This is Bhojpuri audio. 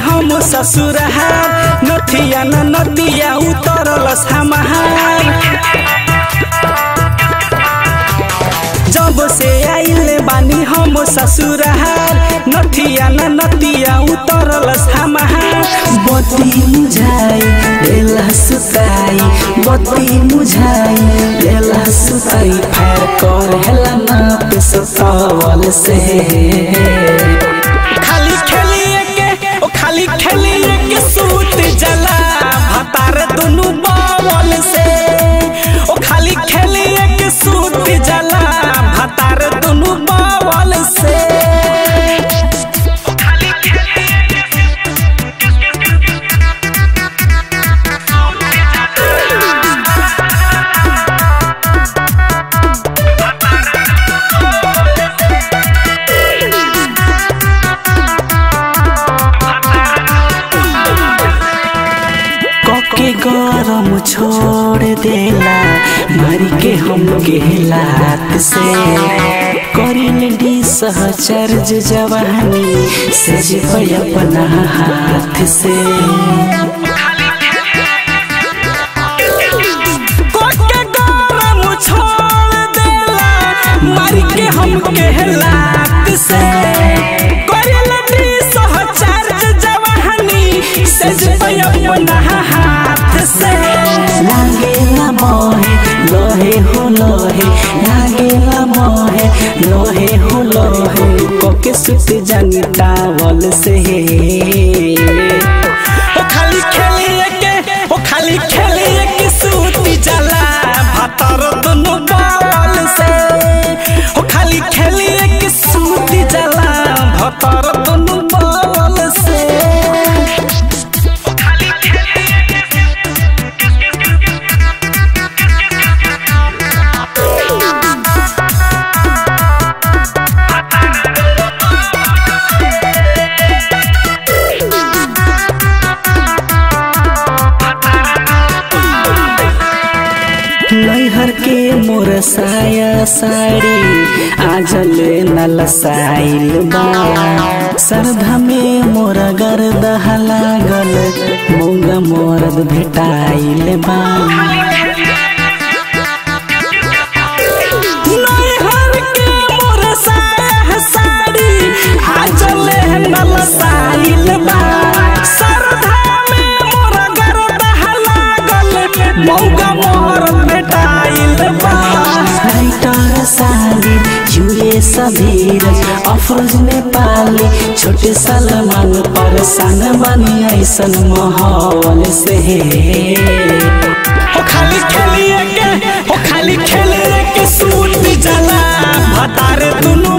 हम ससुरहार नथिया न नदिया उतरलस हमार जब से आइले बानी हम ससुरहार नथिया न नदिया उतरलस हमार बत्ती मुझाई बेला सुताई बत्ती मुझाई बेला सुताई फायर कर हेला ना पे सतावल से खाली खेलिए के ओ खाली खेलिए के सूत जला भतार दुनु बावल से ओ खाली खेलिए के सूत जला भतार दुनु बावल से कके गरम छोड़ देला मारी के हम के लात से करिल डी सहचर्ज जवानी सज पे अपना हाथ से कोके गरम छोड़ देला मार के हम के लात से करेल दी सहचार जवानी सज पे अपना हाथ से लागेला मोहे लोहे हो लोहे लागेला मोहे लोहे हो लोहे कोके सुत जानी टावल से ओ खाली खेलिए के ओ खाली खेलिए के सूती जला भतर दुनु बावल से ओ खाली खेलिए के सूती जला भतर दुनु बावल से नैहर के मोर साया साड़ी आजल नलसाइल बा सरधा में मोर गर्दह लागल मौगा मोरद भेटाइल बा नैहर के मोर साया साड़ी आजले नलसाइल बा सरधा में मोर गरदह लागल मौगा मोर भेटाइल बा राइटर साली जुए सबीर अफरोज नेपाली छोटे सलमान परेशान बनी ऐसन माहौल से ओ खाली खेलिए के ओ खाली खेलिए के सूट जला भतार दुनु